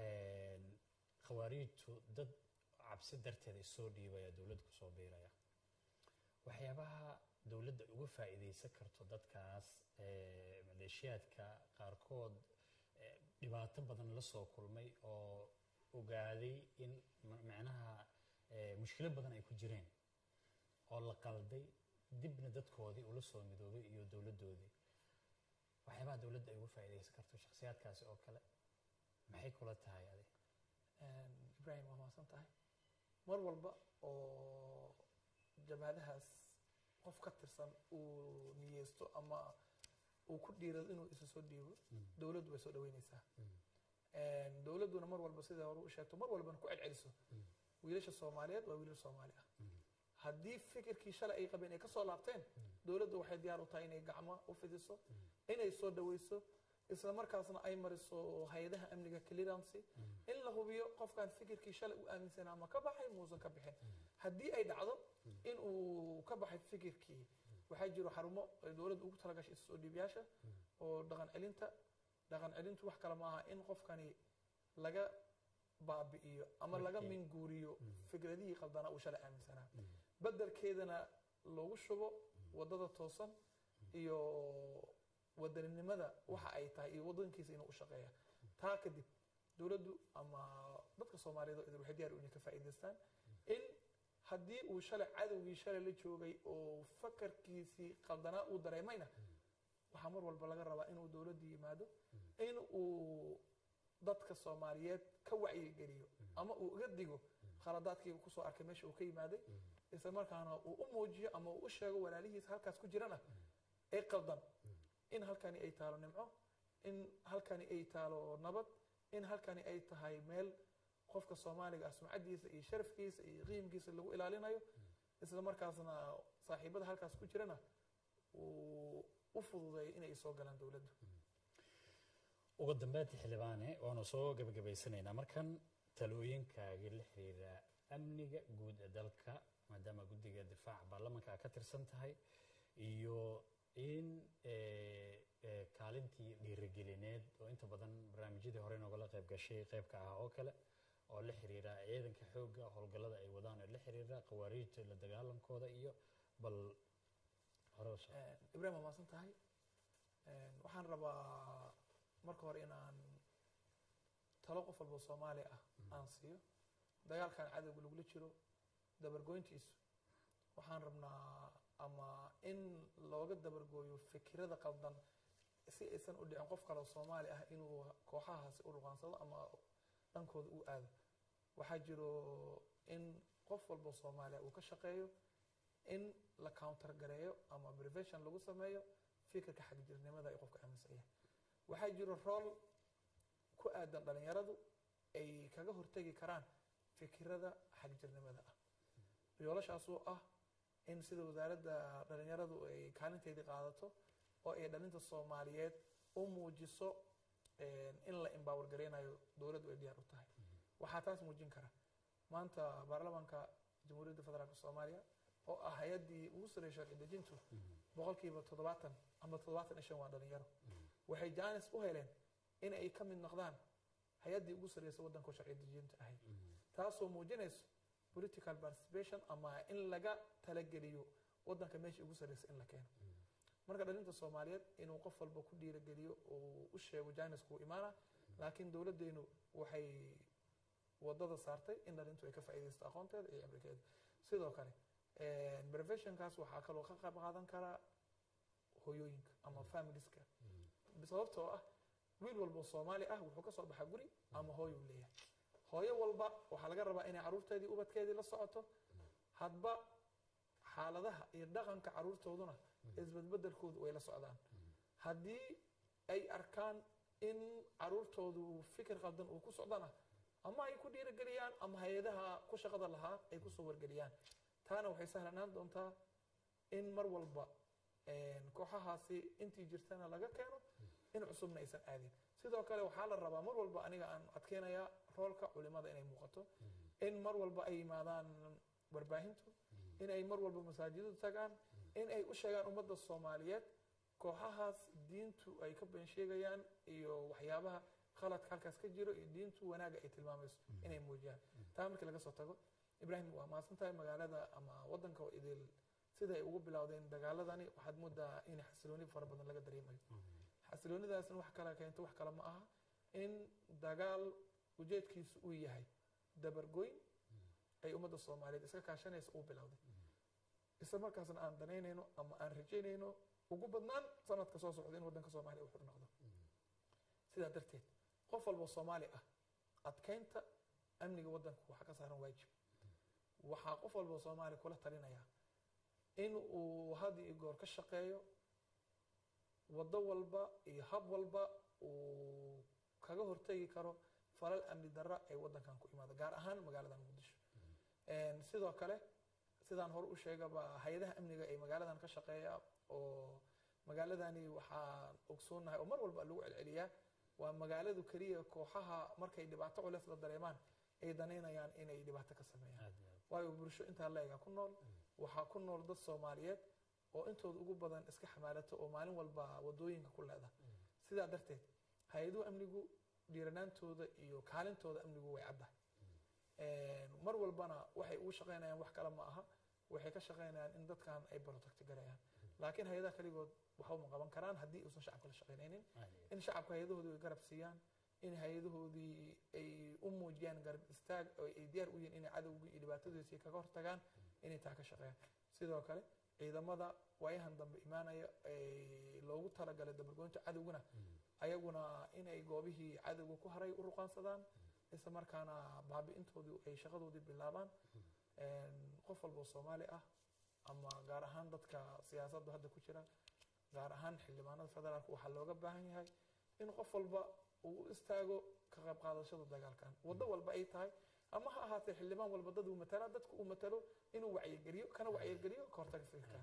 khawaariijtu dad cabsi darteed ay soo dhiibaya dowladda kusoo biiraya waxyaabaha dowladda uga faa'iidaysan karto dadkaas maleeshiyaadka qaarkood dhibaato badan la soo kulmay oo ogaaday in macnaha mushkilo badan ay ku jireen oo la qalday dibna dadkoodii ula soo midoobay iyo dowladdoodii waxyaabaha dowladda ay uga faa'iidaysan karto shakhsiyaadkaasi oo kale maxay kula tahay adi ibrahim waa mahadsan tahay mar walba oo jabhadahaas qof ka tirsan uu niyeysto ama uu ku dhiirado inuu isu soo dhiibo dowladdu way soo dhaweynaysaa dowladduna mar walba sida hore u sheegto mar walbana ku celceliso wiilasha soomaaliyeed waa wiilal soomaali ah haddii fikirkii shalay ay qabeen ay ka soo laabteen dowladdu waxay diyaar u tahay inay gacmo u fidiso inay soo dhaweyso isla markaasna ay mariso hay-adaha amniga clearancy in la hubiyo qofkan fikirkii shalay u aaminsanaa ama ka baxay muusan ka bixin haddii ay dhacdo in uu ka baxay fikirkii waxaa jiro xarumo ay dowladda ugu talagashay soo dhiibayaasha oo dhaqan celinta dhaqan celintu wax kale maaha in qofkani laga baabi'iyo ama laga minguuriyo fikradihii qaldanaa uu shalay aaminsanaa bedelkeedana loogu shubo wadada toosan iyo wadaninimada waxa ay tahay iyo wadankiisa inuu u shaqeeya taa kadib dowladdu ama dadka soomaaliyeed oo idin waxay diyaar u yihiin ka faa'iidaystaan in haddii uu shalay cadowgii shalay la joogay oo fakarkiisii qaldanaa uu dareemayna waxaa mar walba laga rabaa inuu dowladdu yimaado in uu dadka soomaaliyeed ka wacyigeliyo ama uu iga digo khaladaadkiiga kusoo arkay meesha uu ka yimaaday isla markaana uu u muujiyo ama uu u sheego walaalihiisa halkaas ku jirana ee qaldan in halkani ay taalo nimco in halkani ay taalo nabad in halkani ay tahay meel qofka soomaaliga ah sumcadiisa iyo sharafkiisa iyo qiimkiisa lagu ilaalinayo isla markaasna saaxiibada halkaas ku jirana uu u fududeeyo inay soo galaan dowladdu ugu dambeyntii xildhibaane waanu soo gebagabaysanaynaa markan talooyinkaagii la xiriira amniga guud ee dalka maadaama guddiga difaaca baarlamanka aa ka tirsan tahay iyo in kaalintii dhiirigelineed oo inta badan barnaamijyadii hore noogala qayb gashay qaybka ah oo kale oo la xiriira ciidanka xoogga howlgallada ay wadaan oo la xiriira khawaariijta la dagaalankooda iyo bal hore u soo ibrahim waa maasan tahay waxaan rabaa marka hore inaan talo qof walba soomaali ah aan siiyo dagaalkan cadowga lagula jiro dabargoyntiisu waxaan rabnaa ama in looga dabargooyo fikirada qaldan si aysan u dhicin qof kale oo soomaali ah inuu kooxahaasi u ruqaansado ama dhankooda u aado waxaa jiro in qof walba soomaaliya uu ka shaqeeyo in la counter gareeyo ama prevention lagu sameeyo fikirka xagjirnimada ay qofka aaminsan yahay waxaa jiro rool ku aadan dhalinyaradu ay kaga hortegi karaan fikirada xagjirnimada ah yoolashaasoo ah in sida wasaaradda dhalinyaradu ay kaalinteedii qaadato oo ay dhalinta soomaaliyeed u muujiso in la embower gareynayo dowladdu ay diyaar u tahay waxaa taas muujin kara maanta baarlamaanka jamhuuriyadda federaalk soomaaliya oo ah hay-addii ugu sarreeyay sharci dejintu boqolkiiba toddobaatan ama toddobaatan iyo shan waa dhalinyaro waxay jaanis u heleen in ay ka mid noqdaan hay-addii ugu sarreysay waddanka sharci dejinta ahayd taasoo muujinayso political participation ama in laga talageliyo waddanka meeshii ugu sarreysay in la keeno marka dhalinta soomaaliyeed inuu qof walba ku dhiirageliyo oo u sheego jaanisku imaana laakiin dowladdeenu waxay wadada saartay in dhalintu ay ka faa'iidaysto aqoonteeda iyo cibrikeeda sidoo kale preventionkaas waxaa kaloo ka qayb qaadan karaa hooyooyinka ama familieska sababtoo ah wiil walba soomaali ah wuxuu ka soo baxaa guri ama hooyuu leeyahay hooyo walba waxaa laga rabaa inay caruurteedii ubadkeedii la socoto hadba xaaladaha iyo dhaqanka caruurtooduna isbedbedelkoodu way la socdaan haddii ay arkaan in caruurtoodu fikir qaldan uu ku socdana ama ay ku dhiirageliyaan ama hay-adaha ku shaqada lahaa ay kusoo wargeliyaan taana waxay sahlanaan doontaa in mar walba kooxahaasi intii jirtana laga keeno in cusubna aysan aadin sidoo kale waxaa la rabaa mar walba aniga aan adkeynayaa roolka culimada inay muuqato in mar walba ay yimaadaan warbaahintu in ay mar walba masaajidadu tagaan in ay u sheegaan ummadda soomaaliyeed kooxahaas diintu ay ka been sheegayaan iyo waxyaabaha khaladka halkaas ka jiro iyo diintu wanaaga ay tilmaamayso inay muujiyaan taa markii laga soo tago ibraahim waa maasan tahay magaalada ama waddanka oo idil sida ay ugu bilowdeen dagaaladani waxaad moodaa in xasilooni fara badan laga dareemayo xasiloonidaasna wax kale keento wax kale ma aha in dagaal ujeedkiisu uu yahay dabargoyn ay ummadda soomaaliyeed iska kaashanaysa uu bilowday isla markaasna aan danaynayno ama aan rajaynayno ugu badnaan sanadka soo socda in waddanka soomaaliya uu xur noqdo sidaa darteed qof walba soomaali ah adkeynta amniga waddanku waxaa ka saaran waajib waxaa qof walba soomaaliya kula talinaya in uu had iyo goor ka shaqeeyo waddo walba iyo hab walba uu kaga hortegi karo falal amni darra ay waddankan ku imaado gaar ahaan magaaladan muqdisho sidoo kale sidaan hore u sheegaba hay-adaha amniga ee magaaladan ka shaqeeya oo magaaladani waxaan ogsoonahay oo mar walba lagu celceliyaa waa magaaladu keliya kooxaha markay dhibaato culeys la dareemaan ay danaynayaan inay dhibaato ka sameeyaan waayo bulsho intaa la-ega ku nool waxaa ku nool dad soomaaliyeed oo intooda ugu badan iska xamaalato oo maalin walba wadooyinka ku leeda sidaa darteed hay-aduhu amnigu dhiiranaantooda iyo kaalintooda amnigu way caddahay mar walbana waxay ugu shaqaynayaan wax kale ma aha waxay ka shaqaynayaan in dadkan ay protect garayaan laakiin hay-adaha kaligood waxba ma qaban karaan haddii uusan shacabka la shaqaynaynin in shacabka hay-adahooda ay garab siiyaan in hay-adahoodii ay u muujiyaan garab istaag oo ay diyaar u yihiin inay cadowgii iyo dhibaatadiisii kaga hortagaan inay taa ka shaqeeyaan sidoo kale ciidamada waayahan dambe imaanaya ee loogu talagalay dabargoynta cadowguna ayaguna inay goobihii cadowga ku haray u ruqaansadaan isla markaana baabi'intoodii ay shaqadoodii bilaabaan qof walba oo soomaali ah ama gaar ahaan dadka siyaasaddu hadda ku jira gaar ahaan xildhibaanada federaalka waxaa looga baahan yahay in qof walba uu u istaago ka qayb qaadashada dagaalkan waddo walba ay tahay ama ha ahaatee xildhibaan walba dad uu matala dadka uu matalo inuu wacyigeliyo kana wacyigeliyo ka hortaga fikirkan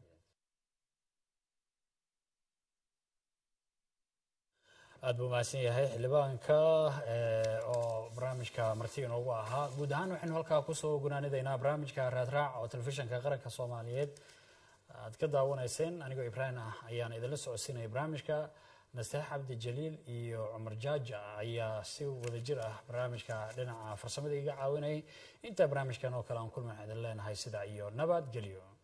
aad buu mahadsan yahay xildhibaanka oo barnaamijka marti inoogu ahaa guud ahaan waxaynu halkaa kusoo gunaanidaynaa barnaamijka raadraac oo telefishinka qaranka soomaaliyeed aad ka daawanayseen anigoo ibraahim ah ayaan idinla socodsiinaya barnaamijka nasteex cabdi jaliil iyo cumar jaaja ayaa si wadajir ah barnaamijka dhinaca farsamada iga caawinayay intaa barnaamijkan oo kale aan kulman idin leenahay sida iyo nabad gelyo